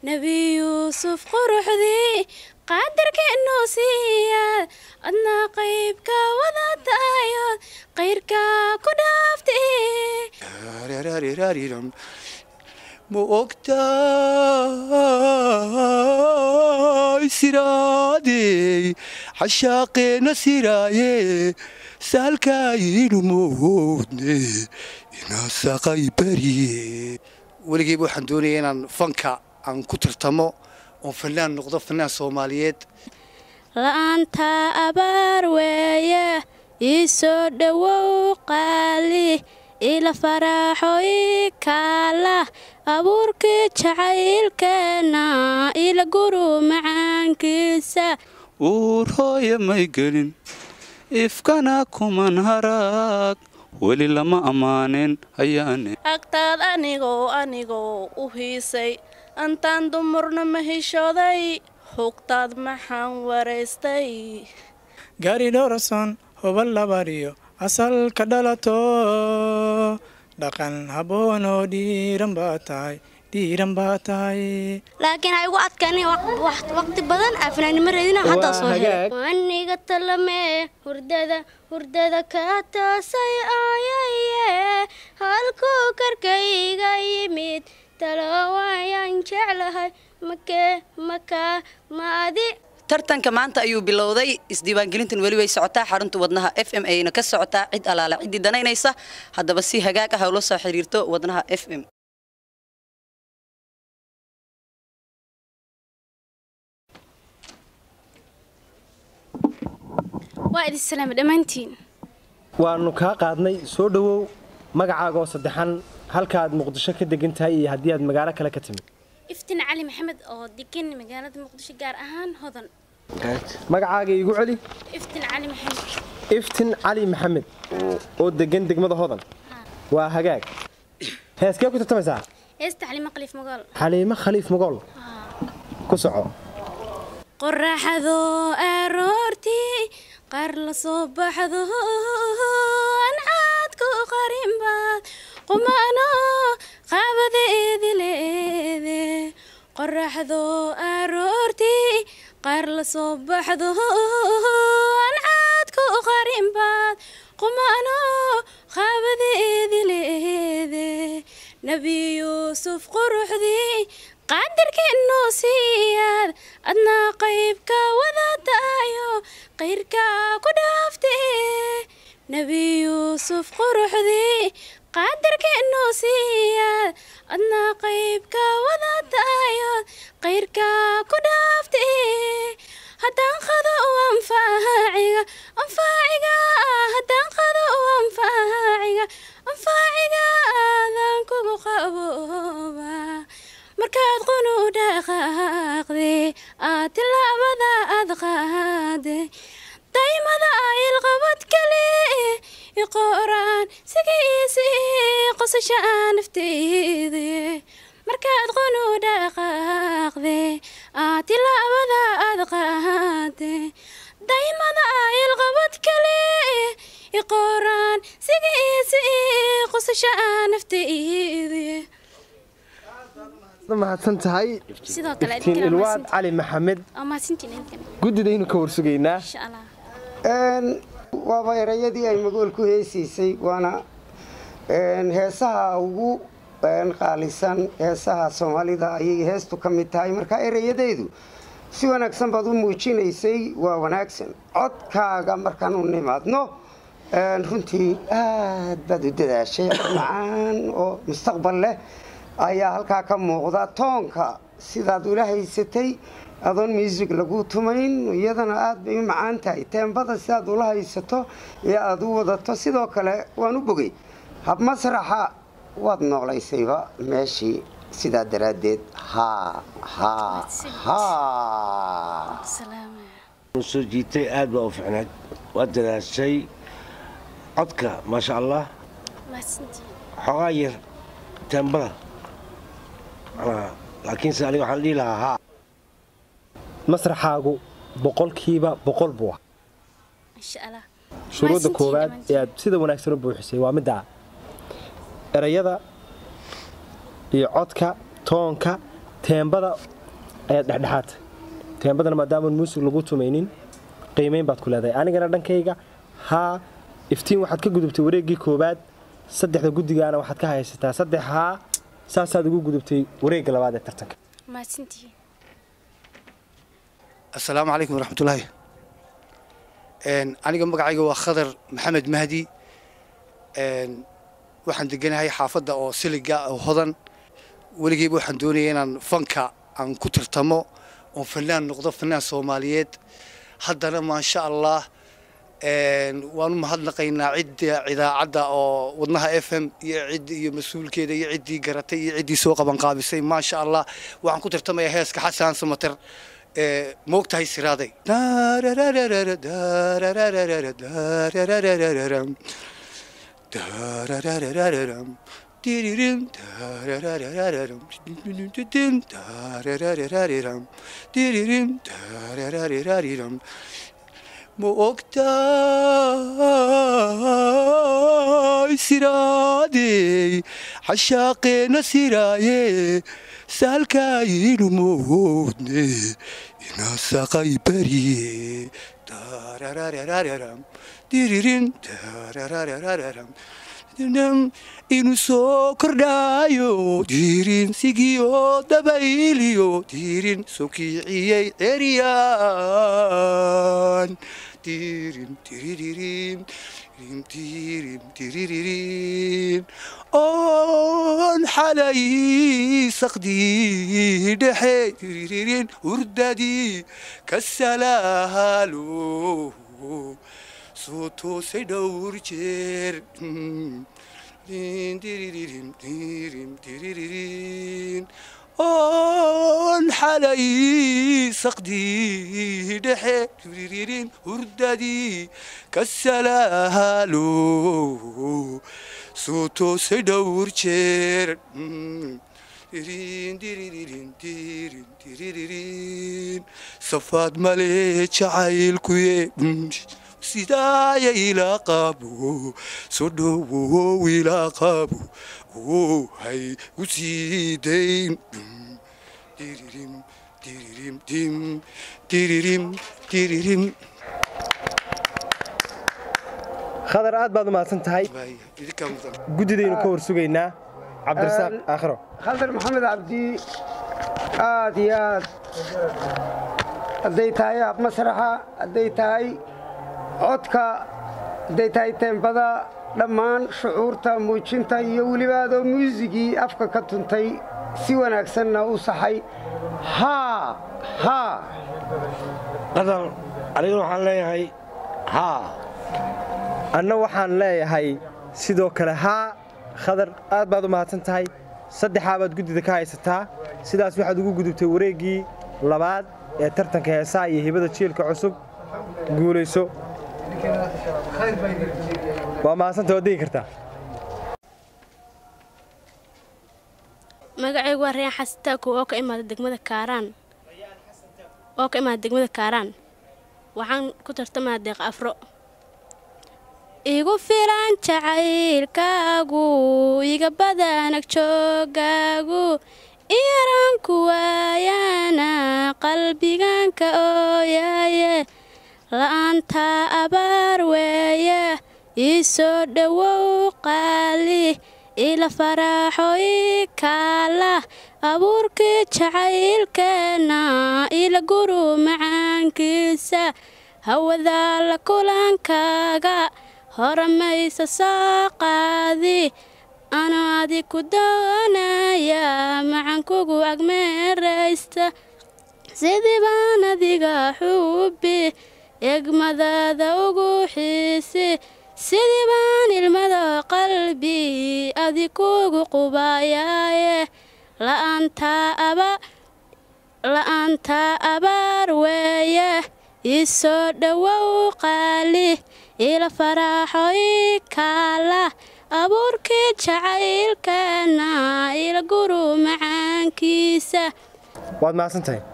nebi yuusuf quruxdii qaadarkeennuu siiyaad adna qaybka wada tahayood qayrka ku dhaaftay ma ogtahay siraadey xashaaqeena siraaye saalkaayinu moodne inaasaqay bariye weligeyba waxaan doonaya inaan fanka aan ku tartamo oon fanaan noqdo fanaan soomaaliyeed la'aanta abaar weeye ii soo dhowow qaali ila faraaxo ii kaala abuurkii jacaylkeenna ila guru macaankiisa uur hooya may gelin ifkana kuman haraag weli lama ammaanin ayaane agtaad anigoo anigoo u hiisay antaan dumurna ma hishooday hugtaad maxaan waraystay gaari dhowrason hubal labariyo asalka dhalato dhaqan habboon oo dhiiran baa tahay dhiiran baa tahay laakiin ha igu adkaanin waqti badan afnaanimo reedina haddaa soo helay aniga talame hurdada hurdada ka toosay ooyaye halkuu karkayga yimid talo waayaan jeclahay makee makaa maadi tartanka maanta ayuu bilowday isdiiwaangelintan weli way socotaa xarunta wadnaha f m ayna ka socotaa cid alaala ciddii danaynaysa haddaba si hagaag ah ula soo xiriirto wadnaha f m waa idin salaama dhammaantiin waannu kaa qaadnay soo dhowow magacaagaoo saddexan halkaaad muqdisho ka degan tahay iyo haddii aad magaalo kale ka timid iftin cali maxamed oo degan magaalada muqdisho gaar ahaan hodan magacaaga iigu celi iftin cali maxamed iftin cali maxamed oo degan degmada hodan waa hagaag heeskee ku tartamaysaa heesta xalimo khaliif magool xaliimo khaliif magool ku soco qoraxdo aroortii qaar la soo baxdo ancaadku qarinbaad qumano qaabadeedi leede qoraxdo aroortii qaar la soo baxdo ancaadku qarinbaad qumano qaabadeedi leede nebi yuusuf quruxdii qaadarkeennuu siiyaad adna qaybka wada tahayo qayrka ku dhaaftee nebi yuusuf quruxdii qaadarkeennuu siiyaad adna qaybka wada tahayo qayrka ku dhaaftee haddaan qado anfaaciga anfaaciga haddaan qado anfaaciga anfaaciga aadan kugu qabooba markaad qunu dhaqaaqde aad tilaabada aad qaade daymada ilqabad kale iqoraan sigiisi qosasha nafteyde markaad qunu dhaqaaqde aad tilaabada aad qaade daymada ilqabad kale iqoraan sigiisi qosasha nafteyde mahadsan tahay sidoo kale iftiin ilwaad cali maxamed waa mahadsantiin idinkan guddidaynu ka warsugaynaa insha allah waaba erayadii ay magool ku heesiisay waana heesaha ugu qaalisan heesaha soomaalida ayay heestu ka mid tahay marka erayadeedu si wanaagsan baad u muujinaysay waa wanaagsan codkaaga markaan u nimaadno runtii aad baad u dadaashay macaan oo mustaqbal leh ayaa halkaa ka muuqda toonka sidaad ula haysatay adoon muusig lagu tumayn iyadana aad bay u macaan tahay teembada sidaad ula haysato ee aada u wadato sidoo kale waan u bogay hab masraxa waad noolaysayba meeshii sidaa daraaddeed haa haa haa soo jiitay aad baa u ficnayd waad dadaashay codka maasha allah xoogaa yar teembada laakiinse aniga waxaan dhihi lahaa haa masraxaagu boqolkiiba boqol buu ah insha allah shuruudda koowaad ee aad sida wanaagsan u buuxisay waa midda erayada iyo codka toonka teembada ayaad dhexdhexaadtay teembadana maadaamaan muusig lagu tumaynin qiimayn baad ku leedahay anigana dhankayga haa iftiin waxaad ka gudubtay wareeggii koowaad saddexda guddigaana waxaad ka haysataa saddex haa saasaad ugu gudubtay wareegga labaad ee tartanka mahadsantihiin assalaamu calaykum waraxmatullaahi aniga magacayga waa khadar maxamed mahdi waxaan deganahay xaafadda oo siliga oo hodan weligeyba waxaan doonaya inaan fanka aan ku tartamo oon fanaan noqdo fanaan soomaaliyeed haddana maasha allah waanu mahadnaqaynaa cidda idaacadda oo wadnaha f m iyo cid iyo mas-uulkeeda iyo ciddii garatay iyo ciddii soo qabanqaabisay maasha allah waxaan ku tartamayaa heeska xasan samater moogtahay siraaday ma ogtahay siraadey cashaaqeena siraaye saalkaayinu moodne inaasaqay bariye diririn inu soo kordhaayo diirin sigiyo dabayliyo diirin sokiiciyey ceriyaan diirin diriririn diirin diriririn oon xalay saqdii dhexe diriririn hurdadii ka salaalo soo toosay dhowr jeer oon xalay saqdii dhexe diriririn hurdadii ka salaalo soo toosay dhowr jeer safaad male jacaylkuye sidaaya ilaa qaabo soo dhowow ilaa qaabo oo hay u sii dayn diririm diririm dim diririm diririm khadar aad baad u mahadsan tahay idinkaa mudan guddidaynu ka warsugaynaa cabdirasaaq aakhiro khaldar maxamed cabdi aad iyo aad hadday tahay ab masraxa hadday tahay codka hadday tahay teembada dhammaan shucuurta muujinta iyo weliba adoo muusigii afka ka tuntay si wanaagsanna u saxay haa haa qadar aniguna waxaan leeyahay haa anna waxaan leeyahay sidoo kale haa khadar aad baad u mahadsan tahay saddexaa baad guddida ka haysataa sidaas waxaad ugu gudubtay wareeggii labaad ee tartanka heesaha iyo hibada jiilka cusub guulayso waa mahadsanta waad degi kartaa magacaygu waa rayaan xasitaaku oo ka imaada degmada kaaraan oo ka imaada degmada kaaraan waxaan ku tartamaa deeq afro igu filan jacaylkaagu iga badanag joogaagu iyaranku waayana qalbiganka ooyaye la'aanta abaar weeye ii soo dhowow qaali ila faraaxo ii kaala abuurkii jacaylkeenna ila guru macaankiisa hawadaa la kulankaaga horamaysa soo qaadi anoo adi ku doonaya macankugu agmeeraysta sidii baan adiga xubi egmadaada ugu xiisi sidii baan ilmada qalbi adi kugu qubayaaye la'aanta abaar weeye ii soo dhowow qaali ila faraaxo ii kaala abuurkii jacaylkeenna ila guru macaankiisa waad mahadsan tahay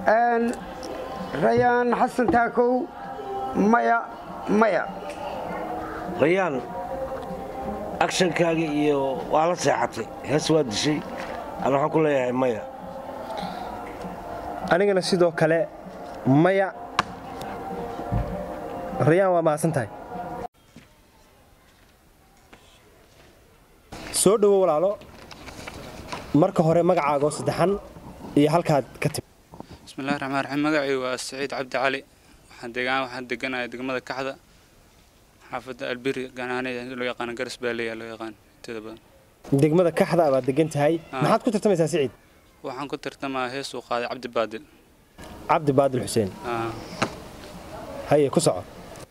rayaan xasan taakow maya maya rayaan akshankaagii iyo waa la seexatay hees waa dishay ana waxaan ku leeyahay maya anigana sidoo kale maya rayaan waa mahadsan tahay soo dhowo walaalo marka hore magacaagoo saddexan iyo halkaad ka timi bismillahi raxmaan raxiim magacaygu waa saciid cabdi cali waxaan degaan waxaan deganahay degmada kaxda xaafadda albiri ganaane loo yaqaan garas baaleya loo yaqaan inteeda badan degmada kaxda baad degan tahay Ah. maxaad ku tartamaysaa siciid waxaan ku tartamaa heesuu qaaday cabdi baadil cabdi baadil xuseen Ah. haye ku soco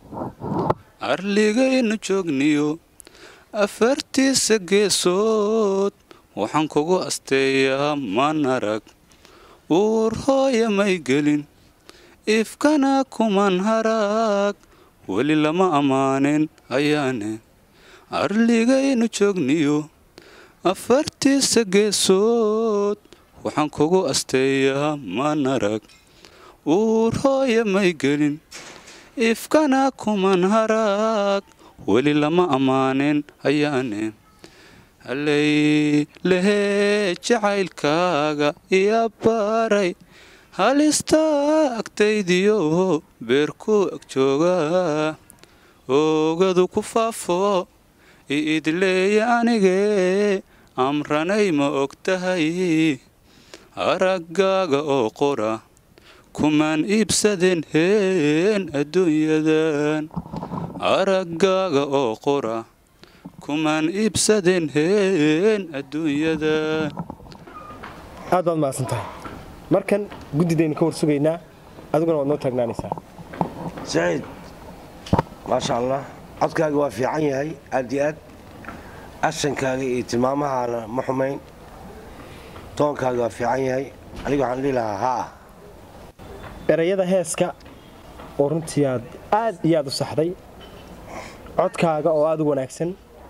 arligaynu joogniyo afartiisa geesood waxaan kugu asteeyaa manarag uur hooya may gelin ifkana kuman harag weli lama ammaanin ayaane arligaynu joogniyo afartiisa geesood waxaan kugu asteeyaa manarag uur hooya may gelin ifkana kuman harag weli lama ammaanin ayaane hallay lehee jacaylkaaga iya baray halista agtaydiyo beerku ag jooga oogadu ku faafo iidleeya anigee amranay ma og tahay araggaaga oo qora kumaan iibsadeen heen adduunyadan araggaaga oo qora kumaan iibsadeen heen adduunyadan aad baad mahadsan tahay markan guddidaynu ka war sugaynaa adiguna waad noo taagnaanaysaa saciid maasha allah codkaaga waa fiican yahay aad iyo aad ashankaaga iyo tilmaamahaana ma xumayn toonkaaga waa fiican yahay aniga waxaan dhihi lahaa haa erayada heeska oo runtii aad aad iyo aad u saxday codkaaga oo aad u wanaagsan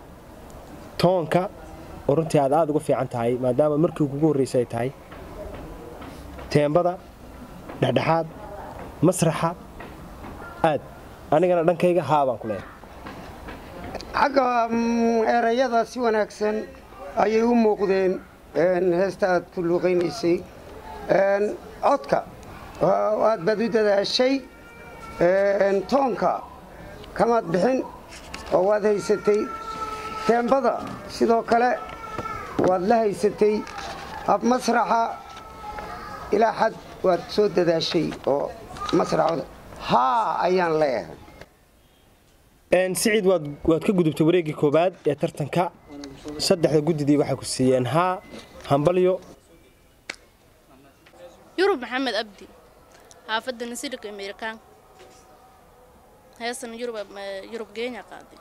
toonka oo runtii aad aad uga fiican tahay maadaama markii kugu horraysay ay tahay teembada dhexdhexaad masraxa aad anigana dhankayga haa baan ku leeyahay xagga mm, erayada si wanaagsan ayay u muuqdeen een, heesta aad ku luuqaynaysay Een, codka waa- aad baad u dadaashay Een, toonka kamaad bixin oo waad haysatay teembada sidoo kale waad la haysatay hab masraxa ilaa xad waad soo dadaashay oo masraxooda haa ayaan leeyahay Een, siciid waad waad ka gudubtay wareeggii koowaad ee tartanka saddexda guddidii waxay ku siiyeen haa hambalyo yurub maxamed abdi xaafadda nasirka amerikaan heestan yurub yurub geenya qaaday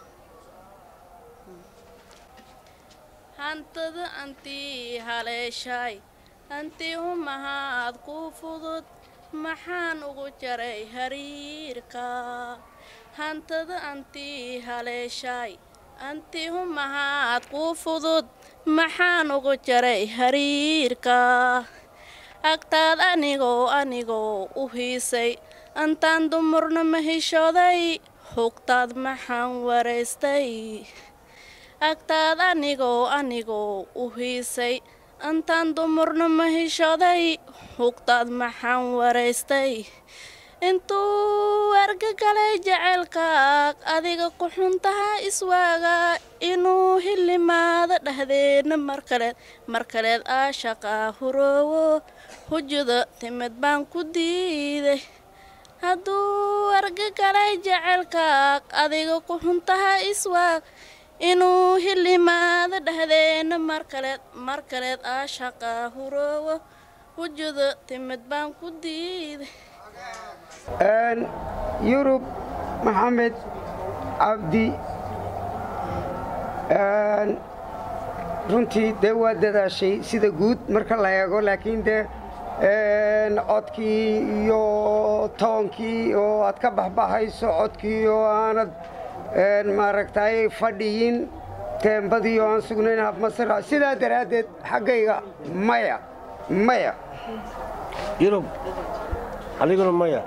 hantada antii haleeshaay hantii humahaad ku fudud maxaan ugu jaray hariirka hantada antii haleeshaay antii humahaad ku fudud maxaan ugu jaray hariirka agtaad anigoo anigoo u hiisay antaan dumurna ma hishooday hugtaad maxaan waraystay agtaad anigoo anigoo u hiisay antaan dumurna ma hishooday hugtaad maxaan waraystay intuu argagalay jaceylkaag adiga ku xuntaha iswaaga inuu hilimaada dhexdeedna markaleed markaleed aa shaqaa huroowo hujada timid baan ku diiday hadduu argagalay jaceylkaag adiga ku xuntaha iswaag inuu hilimaada dhexdeedna markaleed markaleed aa shaqaa huroowo hujada timid baan ku diiday Een, yurub maxamed cabdi Een, runtii dee waa dadaashay sida guud marka la eego laakiin dee een, codkii iyo toonkii oo aad ka baxbaxayso codkii oo aanad een, maaragtay fadhiyin teembadii oo aan sugnayn habmasara sidaa daraaddeed xaggayga maya maya yurub aniguna maya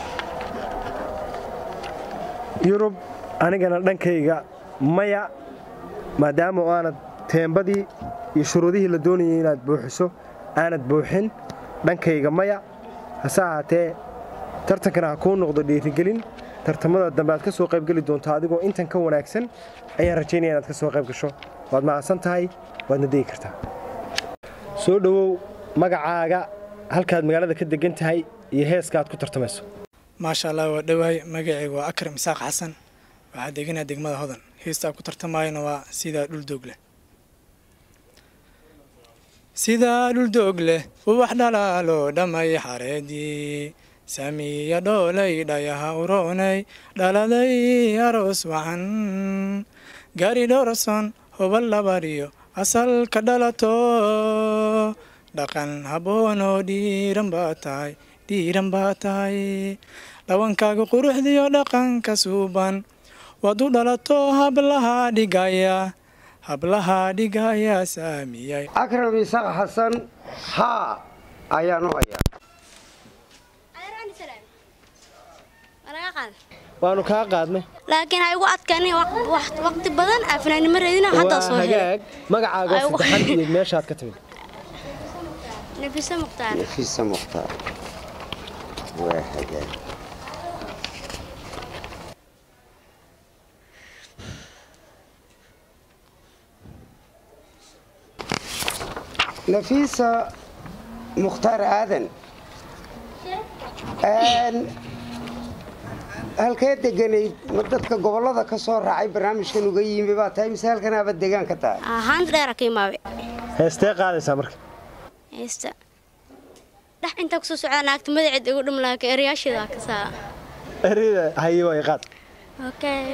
yurub anigana dhankayga maya maadaama oo aanad teembadii iyo shuruudihii la doonayay inaad buuxiso aanad buuxin dhankayga maya hase ahaatee tartankana ha kuu noqdo dhiirigelin tartamada dambe aad ka soo qaybgeli doonto adigoo intan ka wanaagsan ayaan rajaynaya inaad ka soo qayb gasho waad mahadsan tahay waadna degi kartaa soo dhowow magacaaga halkaad magaalada ka degan tahay iyo heeska aad ku tartamayso maasha allah waa dhowahay magacaygu waa akram isaaq xasan waxaa deganaa degmada hodan heestaa ku tartamayana waa sidaa dhuldoog leh sidaa dhuldoog leh ubax dhalaalo dhammay xareedii samiya dhoolay dhayaha uroonay dhaladay aroos wacan gaari dhowrason hobal labariyo asalka dhalato dhaqan habboonoo dhiiran baa tahay dhiiran baa tahay dhawankaaga quruxdiyo dhaqanka suuban waad u dhalato hablaha dhigaya hablaha dhigaya saamiyay akram isaaq xasan haa ayaan u hayaa waanu kaa qaadnay laakiin ha igu adkaani waqti badan afnaanimo reedina hadda soo helay hagaag magacaaga Ay, saddexan iyo meeshaad ka timid nafisa mukhtaar nafiisa mukhtaar waa hagaag nafiisa mukhtaar aadan Een, halkee deganayd ma dadka gobollada ka soo raacay barnaamijkan uga yimi baa tahay mise halkanaaba degaan ka tahay ahaan dheera ka imaabe heestee qaadaysaa marka heesta dhex intaa kusoo socdaa naagta magaceed igu dhum laakiin erayaasheeda ka saa erida haye way qaad okay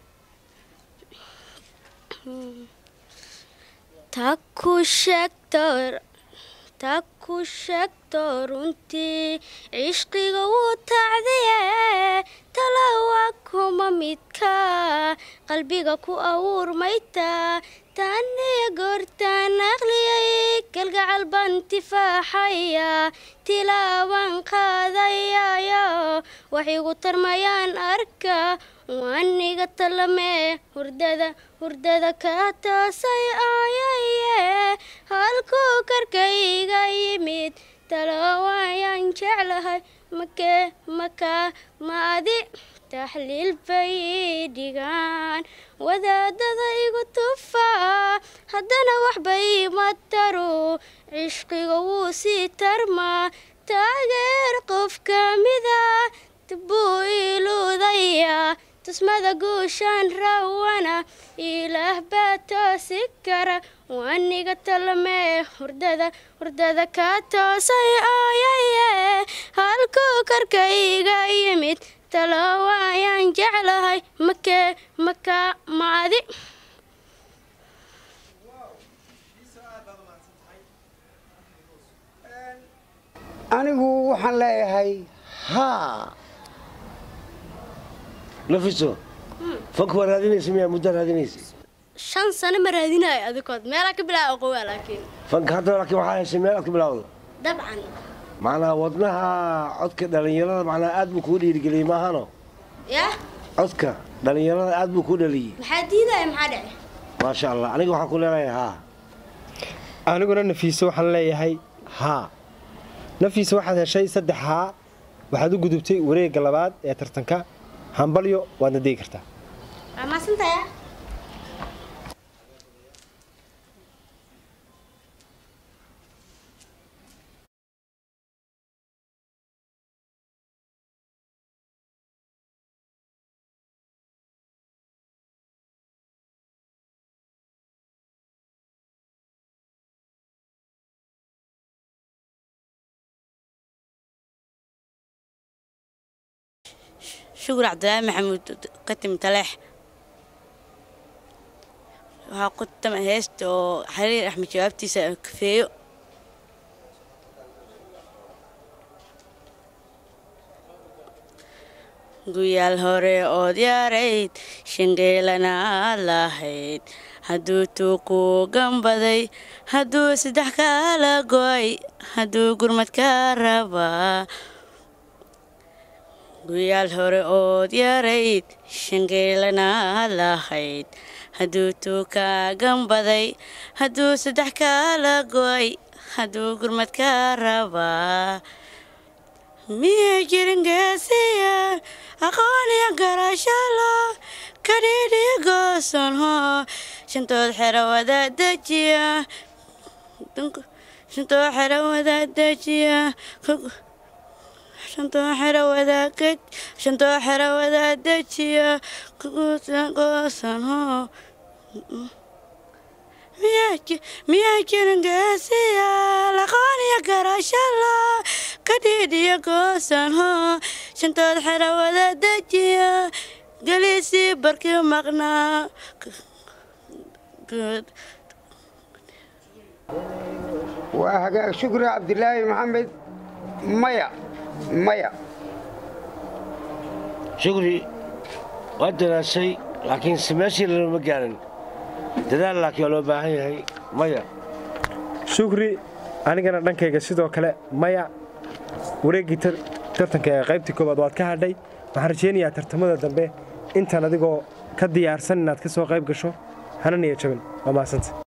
taku sheegto taku sheegto runtii cishqiga wuu tacdiye talawa kuma midka qalbiga ku awuurmayta taaniya goortaan aqliyay kalgacal baan tifaaxaya tilaaban qaadayayo wax igu tarmayaan arka waaniga talame hurdada hurdada ka toosay aayaye halkuu karkayga yimid talawayaan jeclahay makee makaa maadi taxliil bay dhigaan wadaadada igu tufaa haddana waxbay ma taru cishqiga wuu sii tarmaa taageer qof ka mida buu iluudaya tusmada guushaan rawana ilaah baa toosi kara waaniga talame hurdada hurdada ka toosay aayaye halkuu karkayga yimid talawayaan jeclahay makee makaa maadi anigu waxaan leeyahay haa nafiso fanka waa raadinaysa miyaa muddo raadinaysa shan sano ma raadinayo adikood meelaa ka bilaa aqowaa laakiin fanka hadda laakiin waxaa heshay meel aad ka bilaawda dabcan macnaa wadnaha codka dhallinyarada macnaa aad buu kuu dhiirigeliyey maahano yah codka dhallinyarada aad buu kuu dhaliyey maxaa diidaya maxaa dhece maasha allah aniga waxaan ku leeyahay haa aniguna nafiise waxaan leeyahay haa nafiise waxaad heshay saddex haa waxaad u gudubtay wareegga labaad ee tartanka hambalyo waadna degi kartaa waa maasantaya shukur cabdilaahi maxamuud katim taleex waxaa ku tama heesta oo xariir axmed jawaabtiisa kafeeyo guyaal hore ood yaarayd shangeelana aad lahayd hadduu tuuku gambaday hadduu saddex kala go'ay hadduu gurmad ka rabaa guyaal hore ood yarayd shangeelana lahayd hadduu tuuka gambaday hadduu saddex kala go'ay hadduu gurmad ka rabaa miyay jirin geesiya aqoon iyo garashalo kadhiidhiyo goosan hoo shantood xero wada dejiya shantoo xero wada dejiya shantoo xero wada shantoo xero wada dejiya goosan hoo miyaa jirin geesiya aqoon iyo garashalo kadhiidhiyo goosan hoo shantood xero wada dejiya gelisii barkii maqnaa waa hagaag shukri cabdilaahi maxamed maya maya shukri waa dadaashay laakiin se meeshii lama gaarin dadaal laakiin waa loo baahan yahay maya shukri anigana dhankayga sidoo kale maya wareeggii tartanka ee qaybtii koowaad waad ka hadhay waxaan rajaynayaa tartamada dambe intaan adigoo ka diyaarsan inaad ka soo qayb gasho hana niya jabin waa mahadsanta